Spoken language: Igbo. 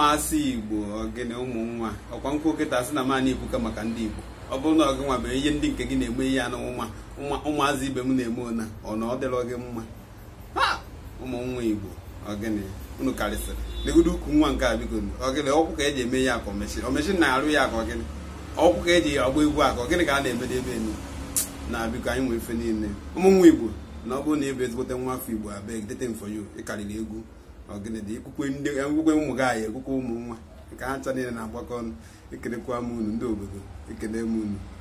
ụmụasị igbo ogene ụmụ nwa ọkwa nkwụ kịta sị na mana ibuka maka ndị igbo ọ bụrụ na ọgị nwa bụ ihe ndị nke gị na-eme ihe anụ nwa ụmụazị ibe m na-eme ona ọ na ọ dịrọ gị mma ha ụmụ nwa igbo ogene unu karịsịrị legodo ukwu nwa nke a biko ogene ọkwụ ka eji eme ya aka omeshin omeshin na-arụ ya aka ogene ọkwụ ka eji agba egwu aka ogene ka a na-emede ebe enu na biko anyị nwee ife niile ụmụ nwa igbo na ọ bụrụ na ebe ezigbote nwa afọ igbo abeg dete for you ịkarịrị egwu ọgịnị dị ekwukwe ndị ekwukwe ụmụ gị anyị ekwukwe ụmụ nwa nke ha ncha niile na-agbakọ ọnụ ekelekwa m unu ndị obodo ekele m unu